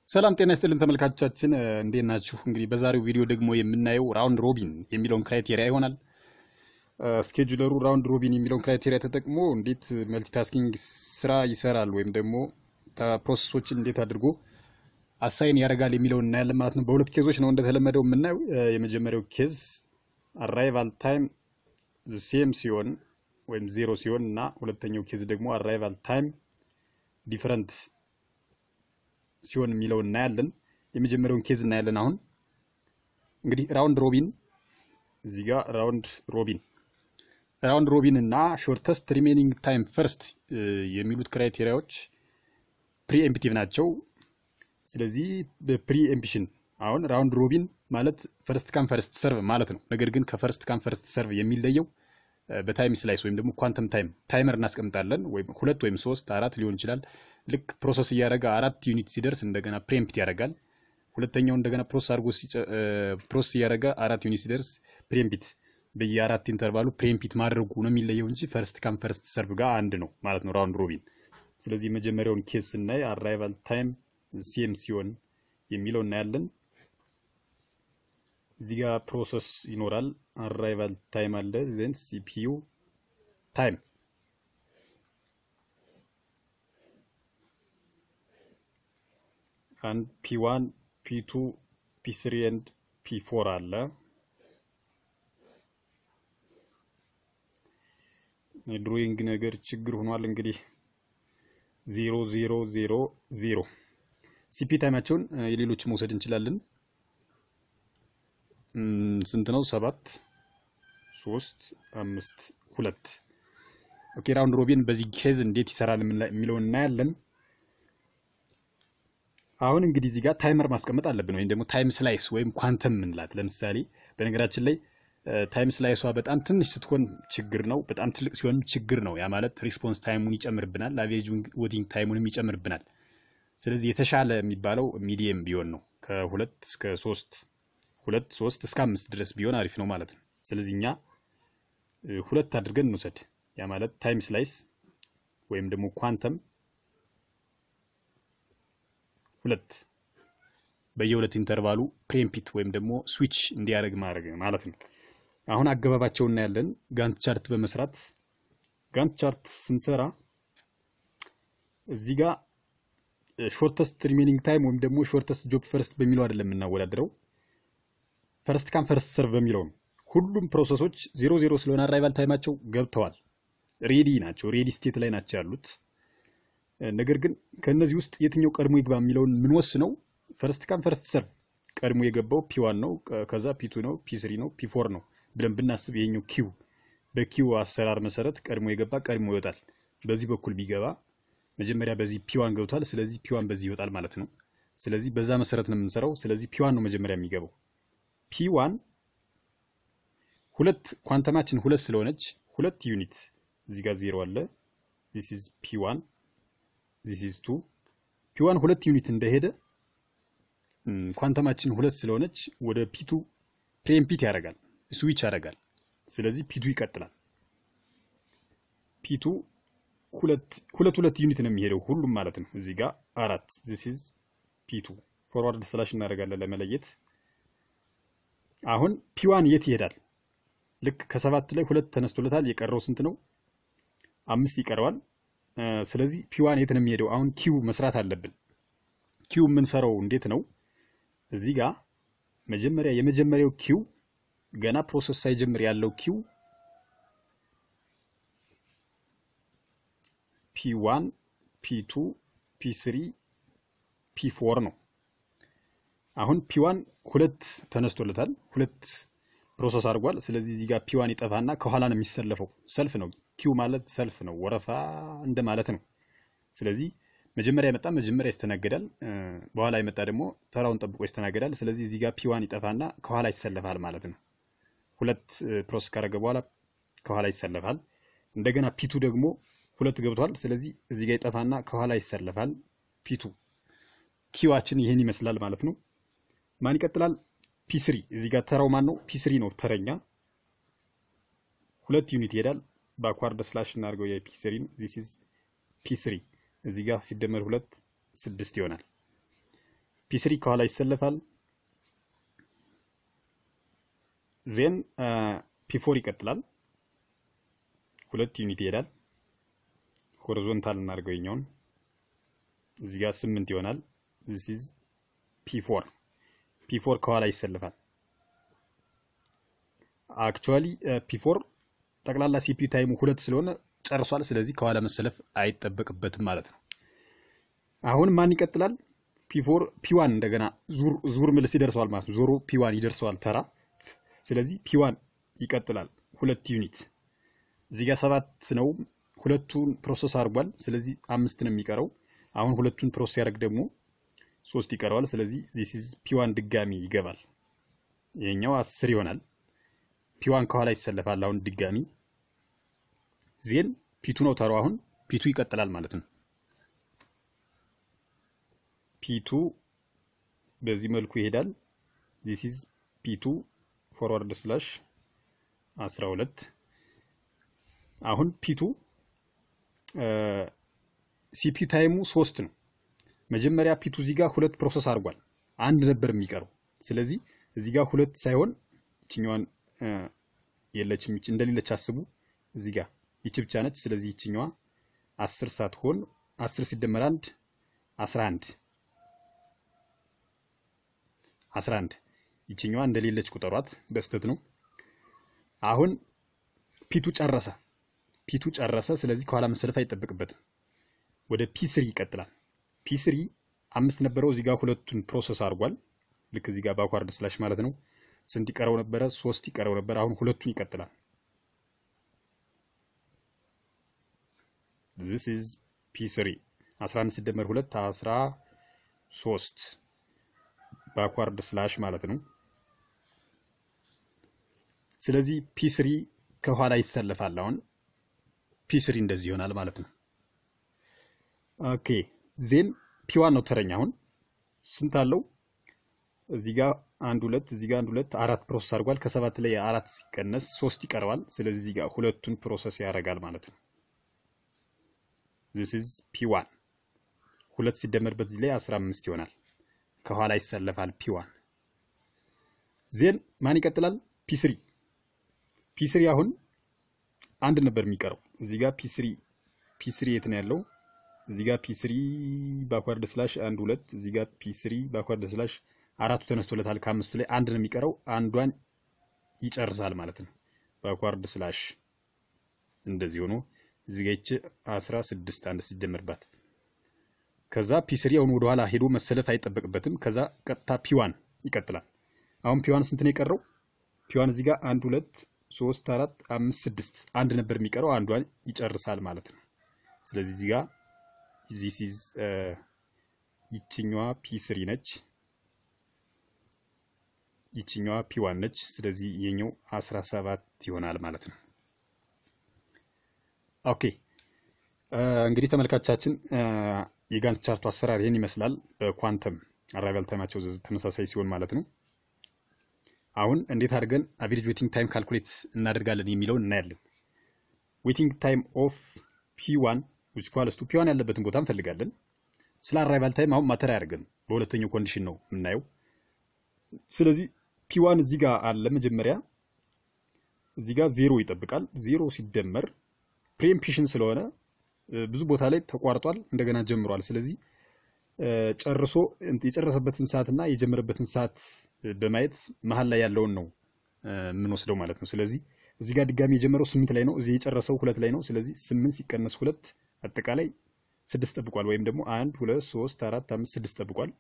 ሰላም ጤና ይስጥልን ተመልካቾቻችን እንዴት ናችሁ? እንግዲህ በዛሬው ቪዲዮ ደግሞ የምናየው ራውንድ ሮቢን የሚለውን ክራይቴሪያ ይሆናል። ስኬጁለሩ ራውንድ ሮቢን የሚለውን ክራይቴሪያ ተጠቅሞ እንዴት መልቲታስኪንግ ስራ ይሰራል ወይም ደግሞ ፕሮሰሶችን እንዴት አድርጎ አሳይን ያደርጋል የሚለውን እናያለን ማለት ነው። በሁለት ኬዞች ነው እንደተለመደው የምናየው። የመጀመሪያው ኬዝ አራይቫል ታይም ሴም ሲሆን ወይም ዜሮ ሲሆን እና ሁለተኛው ኬዝ ደግሞ አራይቫል ታይም ዲፈረንት ሲሆን የሚለውን እናያለን። የመጀመሪያውን ኬዝ እናያለን። አሁን እንግዲህ ራውንድ ሮቢን እዚህ ጋር ራውንድ ሮቢን ራውንድ ሮቢን እና ሾርተስት ሪሜኒንግ ታይም ፈርስት የሚሉት ክራይቴሪያዎች ፕሪኤምፕቲቭ ናቸው። ስለዚህ በፕሪኤምፕሽን አሁን ራውንድ ሮቢን ማለት ፈርስት ካም ፈርስት ሰርቭ ማለት ነው። ነገር ግን ከፈርስት ካም ፈርስት ሰርቭ የሚለየው በታይም ስላይስ ወይም ደግሞ ኳንተም ታይም ታይመር እናስቀምጣለን። ወይም ሁለት ወይም ሶስት አራት ሊሆን ይችላል። ልክ ፕሮሰስ እያደረገ አራት ዩኒት ሲደርስ እንደገና ፕሬምፕት ያደርጋል። ሁለተኛው እንደገና ፕሮሰስ አድርጎ ፕሮሰስ እያደረገ አራት ዩኒት ሲደርስ ፕሬምፒት በየአራት ኢንተርቫሉ ፕሬምፒት ማድረጉ ነው የሚለየው እንጂ ፈርስት ካም ፈርስት ሰርቭ ጋር አንድ ነው ማለት ነው ራውንድ ሮቢን። ስለዚህ የመጀመሪያውን ኬስ ስናይ አራይቫል ታይም ሴም ሲሆን የሚለው እናያለን። እዚህ ጋር ፕሮሰስ ይኖራል። አራይቫል ታይም አለ ዘን ሲፒዩ ታይም አንድ ፒ ዋን ፒ ቱ ፒ ስሪ ኤንድ ፒ ፎር አለ። የድሮይንግ ነገር ችግር ሆኗል። እንግዲህ ዜሮ ዜሮ ዜሮ ዜሮ ሲፒ ታይማቸውን የሌሎች መውሰድ እንችላለን። ስንት ነው? ሰባት ሶስት አምስት ሁለት። ኦኬ ራውንድ ሮቢን በዚህ ኬዝ እንዴት ይሰራል የሚለውን እናያለን። አሁን እንግዲህ እዚህ ጋር ታይመር ማስቀመጥ አለብን፣ ወይም ደግሞ ታይም ስላይስ ወይም ኳንተም ምንላት። ለምሳሌ በነገራችን ላይ ታይም ስላይሷ በጣም ትንሽ ስትሆን ችግር ነው፣ በጣም ትልቅ ሲሆንም ችግር ነው። ያ ማለት ሪስፖንስ ታይሙን ይጨምርብናል፣ አቬሬጅ ዌቲንግ ታይሙንም ይጨምርብናል። ስለዚህ የተሻለ የሚባለው ሚዲየም ቢሆን ነው ከሁለት እስከ ሶስት ሁለት ሶስት እስከ አምስት ድረስ ቢሆን አሪፍ ነው ማለት ነው። ስለዚህ እኛ ሁለት አድርገን እንውሰድ። ያ ማለት ታይም ስላይስ ወይም ደግሞ ኳንተም ሁለት በየሁለት ኢንተርቫሉ ፕሬምፒት ወይም ደግሞ ስዊች እንዲያደርግ ማድረግ ማለት ነው። አሁን አገባባቸው እናያለን። ጋንት ቻርት በመስራት ጋንት ቻርት ስንሰራ እዚህ ጋር ሾርተስት ሪሜኒንግ ታይም ወይም ደግሞ ሾርተስት ጆብ ፈርስት በሚለው አይደለም የምናወዳድረው ፈርስት ካም ፈርስት ሰርቭ በሚለው ነው። ሁሉም ፕሮሰሶች ዜሮ ዜሮ ስለሆነ አራይቫል ታይማቸው ገብተዋል፣ ሬዲ ናቸው፣ ሬዲ ስቴት ላይ ናቸው ያሉት። ነገር ግን ከእነዚህ ውስጥ የትኛው ቀድሞ ይግባ የሚለውን የምንወስነው ፈርስት ካም ፈርስት ሰርቭ ቀድሞ የገባው ፒ ዋን ነው፣ ከዛ ፒ ቱ ነው፣ ፒ ስሪ ነው፣ ፒ ፎር ነው ብለን ብናስብ ይሄኛው ኪው በኪው አሰራር መሰረት ቀድሞ የገባ ቀድሞ ይወጣል። በዚህ በኩል ቢገባ መጀመሪያ በዚህ ፒዋን ገብቷል። ስለዚህ ፒዋን በዚህ ይወጣል ማለት ነው። ስለዚህ በዛ መሰረት ነው የምንሰራው። ስለዚህ ፒዋን ነው መጀመሪያ የሚገባው። ፒዋን ሁለት ኳንተማችን ሁለት ስለሆነች ሁለት ዩኒት እዚህ ጋር ዜሮ አለ። ዚስ ኢዝ ፒዋን ዚስ ኢዝ ቱ ፒዋን ሁለት ዩኒት እንደሄደ ኳንተማችን ሁለት ስለሆነች ወደ ፒቱ ፕሬምፒት ያደርጋል፣ ስዊች ያደርጋል። ስለዚህ ፒቱ ይቀጥላል። ፒቱ ሁለት ሁለት ዩኒት ነው የሚሄደው ሁሉም ማለት ነው። እዚህ ጋር አራት ዚስ ኢዝ ፒቱ ፎርዋርድ ስላሽ እናደርጋለን ለመለየት። አሁን ፒዋን የት ይሄዳል? ልክ ከሰባት ላይ ሁለት ተነስቶለታል። የቀረው ስንት ነው? አምስት ይቀረዋል። ስለዚህ ፒዋን የት ነው የሚሄደው? አሁን ኪው መስራት አለብን። ኪው የምንሰራው እንዴት ነው? እዚህ ጋር መጀመሪያ የመጀመሪያው ኪው ገና ፕሮሰስ ሳይጀምር ያለው ኪው ፒ ዋን ፒ ቱ ፒ ስሪ ፒ ፎር ነው። አሁን ፒ ዋን ሁለት ተነስቶለታል፣ ሁለት ፕሮሰስ አድርጓል። ስለዚህ እዚህ ጋር ፒ ዋን ይጠፋና ከኋላ ነው የሚሰለፈው። ሰልፍ ነው ኪው ማለት ሰልፍ ነው፣ ወረፋ እንደማለት ነው። ስለዚህ መጀመሪያ የመጣ መጀመሪያ ይስተናገዳል፣ በኋላ የመጣ ደግሞ ተራውን ጠብቆ ይስተናገዳል። ስለዚህ እዚህ ጋር ፒ ዋን ይጠፋና ከኋላ ይሰለፋል ማለት ነው። ሁለት ፕሮሰስ ካደረገ በኋላ ከኋላ ይሰለፋል። እንደገና ፒቱ ደግሞ ሁለት ገብቷል። ስለዚህ እዚህ ጋር ይጠፋና ከኋላ ይሰለፋል። ፒቱ ኪዋችን ይህን ይመስላል ማለት ነው። ማን ይቀጥላል? ፒስሪ እዚህ ጋር ተራው ማን ነው? ፒስሪ ነው ተረኛ። ሁለት ዩኒት ይሄዳል። በአኳርድ ስላሽ እናድርገው የፒስሪን ዚስ ኢዝ ፒስሪ እዚህ ጋር ሲደመር ሁለት ስድስት ይሆናል። ፒስሪ ከኋላ ይሰለፋል። ዜን ፒፎር ይቀጥላል። ሁለት ዩኒት ይሄዳል። ሆሪዞንታል እናድርገው የኛውን እዚህ ጋር ስምንት ይሆናል። ዚስ ኢዝ ፒፎር ፒፎር ከኋላ ይሰለፋል። አክቹዋሊ ፒፎር ጠቅላላ ሲፒ ታይሙ ሁለት ስለሆነ ጨርሷል። ስለዚህ ከኋላ መሰለፍ አይጠበቅበትም ማለት ነው። አሁን ማን ይቀጥላል? ፒፎር ፒዋን እንደገና ዙር ዙር ምልስ ይደርሰዋል ማለት ነው። ዞሮ ፒዋን ይደርሰዋል ተራ። ስለዚህ ፒዋን ይቀጥላል ሁለት ዩኒት እዚህ ጋር ሰባት ነው። ሁለቱን ፕሮሰስ አድርጓል። ስለዚህ አምስት ነው የሚቀረው። አሁን ሁለቱን ፕሮሰስ ያደርግ ደግሞ ሶስት ይቀረዋል። ስለዚህ ዚስ ኢዝ ፒዋን ድጋሚ ይገባል። ይሄኛው አስር ይሆናል። ፒዋን ከኋላ ይሰለፋል። አሁን ድጋሚ ዜን ፒቱ ነው ተራው። አሁን ፒቱ ይቀጥላል ማለት ነው። ፒቱ በዚህ መልኩ ይሄዳል። ዚስ ኢዝ ፒቱ ፎርዋርድ ስላሽ 12 አሁን ፒቱ ሲፒ ታይሙ ሶስት ነው። መጀመሪያ ፒቱ እዚህ ጋር ሁለት ፕሮሰስ አድርጓል። አንድ ነበር የሚቀረው። ስለዚህ እዚህ ጋር ሁለት ሳይሆን ይችኛዋን የለችም እንደሌለች አስቡ። እዚህ ጋር ይቺ ብቻ ነች። ስለዚህ ይችኛዋ አስር ሳትሆን አስር ሲደመር አንድ አስራ አንድ አስራ አንድ ይችኛዋ እንደሌለች ቁጠሯት። በስተት ነው። አሁን ፒቱ ጨረሰ። ፒቱ ጨረሰ። ስለዚህ ከኋላ መሰለፍ አይጠበቅበትም። ወደ ፒ ስሪ ይቀጥላል። ፒ ስሪ አምስት ነበረው። እዚህ ጋር ሁለቱን ፕሮሰስ አድርጓል። ልክ እዚህ ጋር ባኳርድ ስላሽ ማለት ነው። ስንት ይቀረው ነበረ? ሶስት ይቀረው ነበር። አሁን ሁለቱን ይቀጥላል። ዚስ ኢዝ ፒ ስሪ 11 ሲደመር ሁለት 13 ባኳርድ ስላሽ ማለት ነው። ስለዚህ ፒ ስሪ ከኋላ ይሰለፋል። አሁን ፒ ስሪ እንደዚህ ይሆናል ማለት ነው። ኦኬ ዜን ፒዋን ነው ተረኛ። አሁን ስንት አለው? እዚህ ጋር አንድ ሁለት፣ እዚህ ጋር አንድ ሁለት፣ አራት ፕሮሰስ አድርጓል። ከሰባት ላይ አራት ሲቀነስ ሶስት ይቀርባል። ስለዚህ እዚህ ጋር ሁለቱን ፕሮሰስ ያደርጋል ማለት ነው። ዚስ ኢዝ ፒዋን ሁለት ሲደመርበት እዚህ ላይ አስራ አምስት ይሆናል። ከኋላ ይሰለፋል ፒዋን። ዜን ማን ይቀጥላል? ፒስሪ ፒስሪ አሁን አንድ ነበር የሚቀረው። እዚህ ጋር ፒስሪ ፒስሪ የት ነው ያለው? እዚህ ጋር ፒስሪ ባኳርድ ስላሽ አንድ ሁለት፣ እዚህ ጋር ፒስሪ ባኳርድ ስላሽ አራቱ ተነስቶለታል። ከአምስቱ ላይ አንድ ነው የሚቀረው። አንዷን ይጨርሳል ማለት ነው። ባኳርድ ስላሽ እንደዚህ ሆኖ እዚህ ጋር ይቺ አስራ ስድስት አንድ ሲደመርባት ከዛ ፒስሪ አሁን ወደኋላ ሄዶ መሰለፍ አይጠበቅበትም። ከዛ ቀጥታ ፒዋን ይቀጥላል። አሁን ፒዋን ስንት ነው የቀረው? ፒዋን እዚህ ጋር አንድ ሁለት ሶስት አራት አምስት ስድስት አንድ ነበር የሚቀረው አንዷን ይጨርሳል ማለት ነው። ስለዚህ እዚህ ጋር ዚስ ኢዝ ይችኛዋ ፒ ስሪ ነች፣ ይችኛዋ ፒ ዋን ነች። ስለዚህ የኛው አስራ ሰባት ይሆናል ማለት ነው። ኦኬ እንግዲህ ተመልካቻችን የጋንት ቻርቱ አሰራር ይህን ይመስላል። በኳንተም አራይቫል ታይማቸው ተመሳሳይ ሲሆን ማለት ነው። አሁን እንዴት አድርገን አቬሬጅ ዌቲንግ ታይም ካልኩሌት እናደርጋለን የሚለውን እናያለን። ዌቲንግ ታይም ኦፍ ፒ ዋን ዊች ኢኳልስ ቱ ፒ ዋን ያለበትን ቦታ እንፈልጋለን። ስለ አራይቫል ታይም አሁን ማተር አያደርግም። በሁለተኛው ኮንዲሽን ነው የምናየው። ስለዚህ ፒ ዋን እዚህ ጋር አለ መጀመሪያ እዚህ ጋር ዜሮ ይጠብቃል። ዜሮ ሲደመር ፕሪኤምፕሽን ስለሆነ ብዙ ቦታ ላይ ተቋርጧል፣ እንደገና ጀምሯል። ስለዚህ ጨርሶ የጨረሰበትን ሰዓት እና የጀመረበትን ሰዓት በማየት መሀል ላይ ያለውን ነው የምንወስደው ማለት ነው። ስለዚህ እዚህ ጋር ድጋሚ የጀመረው ስምንት ላይ ነው፣ እዚህ የጨረሰው ሁለት ላይ ነው። ስለዚህ ስምንት ሲቀነስ ሁለት አጠቃላይ ስድስት ጠብቋል። ወይም ደግሞ አንድ ሁለት ሶስት አራት አምስት ስድስት ጠብቋል።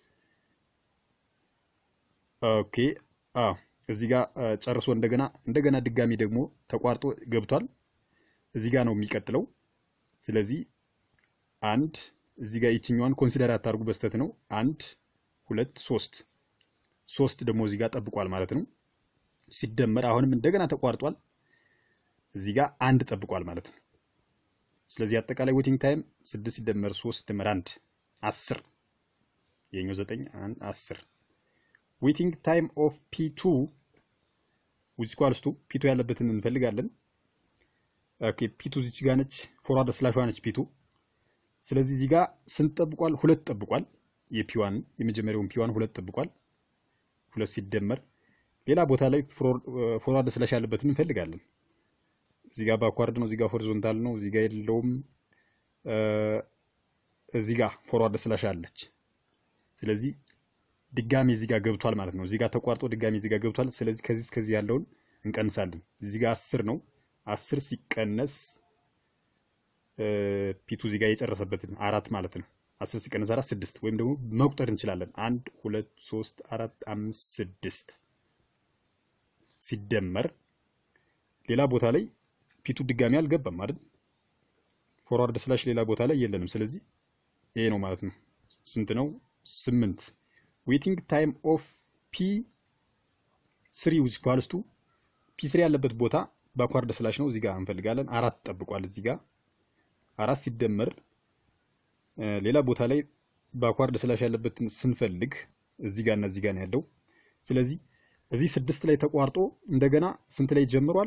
ኦኬ አዎ እዚህ ጋር ጨርሶ እንደገና እንደገና ድጋሚ ደግሞ ተቋርጦ ገብቷል። እዚህ ጋር ነው የሚቀጥለው። ስለዚህ አንድ እዚህ ጋር ይችኛዋን ኮንሲደር አታርጉ፣ በስተት ነው። አንድ ሁለት ሶስት ሶስት ደግሞ እዚህ ጋር ጠብቋል ማለት ነው። ሲደመር አሁንም እንደገና ተቋርጧል። እዚህ ጋር አንድ ጠብቋል ማለት ነው። ስለዚህ አጠቃላይ ዌቲንግ ታይም ስድስት ሲደመር ሶስት ሲደመር አንድ አስር የኛው ዘጠኝ አስር ዌቲንግ ታይም ኦፍ ፒ ቱ ዊዝ ኢኳልስ ቱ ፒ ቱ ያለበትን እንፈልጋለን። ኦኬ ፒ ቱ እዚች ጋር ነች፣ ፎርዋርድ ስላሿ ነች ፒ ቱ። ስለዚህ እዚህ ጋር ስንት ጠብቋል? ሁለት ጠብቋል። የፒዋን የመጀመሪያውን ፒዋን ሁለት ጠብቋል። ሁለት ሲደመር ሌላ ቦታ ላይ ፎርዋርድ ስላሽ ያለበትን እንፈልጋለን። እዚህ ጋር ባኳርድ ነው፣ እዚህ ጋር ሆሪዞንታል ነው፣ እዚህ ጋር የለውም። እዚህ ጋር ፎርዋርድ ስላሽ አለች። ስለዚህ ድጋሚ እዚህ ጋር ገብቷል ማለት ነው። እዚህ ጋር ተቋርጦ ድጋሚ እዚህ ጋር ገብቷል። ስለዚህ ከዚህ እስከዚህ ያለውን እንቀንሳለን። እዚህ ጋር አስር ነው። አስር ሲቀነስ ፒቱ እዚህ ጋር የጨረሰበትን አራት ማለት ነው። አስር ሲቀነስ አራት ስድስት ወይም ደግሞ መቁጠር እንችላለን። አንድ ሁለት ሶስት አራት አምስት ስድስት ሲደመር ሌላ ቦታ ላይ ፒቱ ድጋሚ አልገባም አይደል? ፎርዋርድ ስላሽ ሌላ ቦታ ላይ የለንም። ስለዚህ ይሄ ነው ማለት ነው። ስንት ነው? ስምንት ዌቲንግ ታይም ኦፍ ፒ ስሪ ዊዝ ኢኳልስ ቱ ፒ ስሪ ያለበት ቦታ ባኳርድ ስላሽ ነው። እዚህ ጋር እንፈልጋለን። አራት ጠብቋል። እዚህ ጋር አራት ሲደመር ሌላ ቦታ ላይ ባኳርድ ስላሽ ያለበትን ስንፈልግ እዚህ ጋር እና እዚህ ጋር ነው ያለው። ስለዚህ እዚህ ስድስት ላይ ተቋርጦ እንደገና ስንት ላይ ጀምሯል?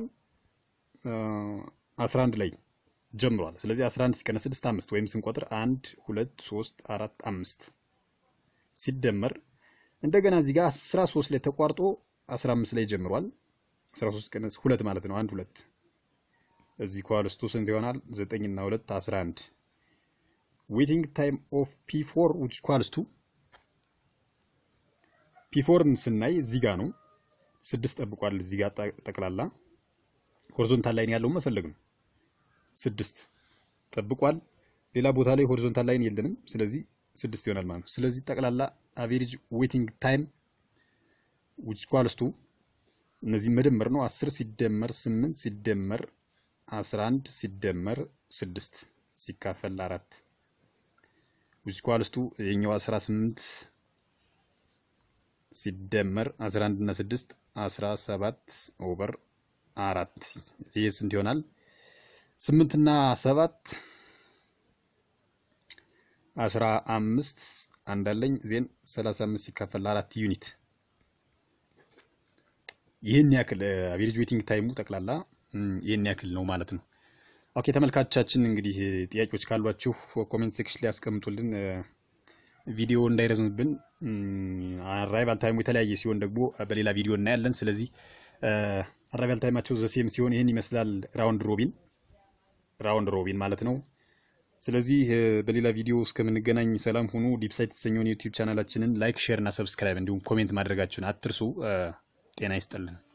አስራ አንድ ላይ ጀምሯል። ስለዚህ 11 ሲቀነስ 6 አምስት ወይም ስንቆጥር አንድ ሁለት ሶስት አራት አምስት ሲደመር እንደገና እዚህ ጋር 13 ላይ ተቋርጦ 15 ላይ ጀምሯል። 13 ሲቀነስ ሁለት ማለት ነው። አንድ ሁለት እዚህ ኳልስቱ ስንት ይሆናል? 9 እና 2 11 ዌቲንግ ታይም ኦፍ ፒ4 which equals to ፒ4ን ስናይ እዚህ ጋር ነው። ስድስት ጠብቋል። እዚህ ጋር ጠቅላላ ሆሪዞንታል ላይን ያለው መፈለግ ነው። ስድስት ጠብቋል። ሌላ ቦታ ላይ ሆሪዞንታል ላይን የለንም። ስለዚህ ስድስት ይሆናል ማለት ነው። ስለዚህ ጠቅላላ አቬሬጅ ዌቲንግ ታይም which equals to እነዚህ መደመር ነው። 10 ሲደመር 8 ሲደመር 11 ሲደመር 6 ሲካፈል አራት which equals to የኛው 18 ሲደመር 11 እና 6 17 ኦቨር አራት ይህ ስንት ይሆናል? ስምንት እና ሰባት አስራ አምስት አንዳለኝ ዜን ሰላሳ አምስት ሲካፈል አራት ዩኒት ይህን ያክል አቬሬጅ ዌቲንግ ታይሙ ጠቅላላ ይህን ያክል ነው ማለት ነው። ኦኬ ተመልካቾቻችን እንግዲህ ጥያቄዎች ካሏችሁ ኮሜንት ሴክሽን ላይ ያስቀምጡልን። ቪዲዮ እንዳይረዝምብን አራይቫል ታይሙ የተለያየ ሲሆን ደግሞ በሌላ ቪዲዮ እናያለን። ስለዚህ አራይቫል ታይማቸው ዘሴም ሲሆን ይህን ይመስላል ራውንድ ሮቢን ራውንድ ሮቢን ማለት ነው። ስለዚህ በሌላ ቪዲዮ እስከምንገናኝ ሰላም ሁኑ። ዲፕሳይት የተሰኘውን ዩቲዩብ ቻናላችንን ላይክ፣ ሼር እና ሰብስክራይብ እንዲሁም ኮሜንት ማድረጋችሁን አትርሱ። ጤና ይስጥልን።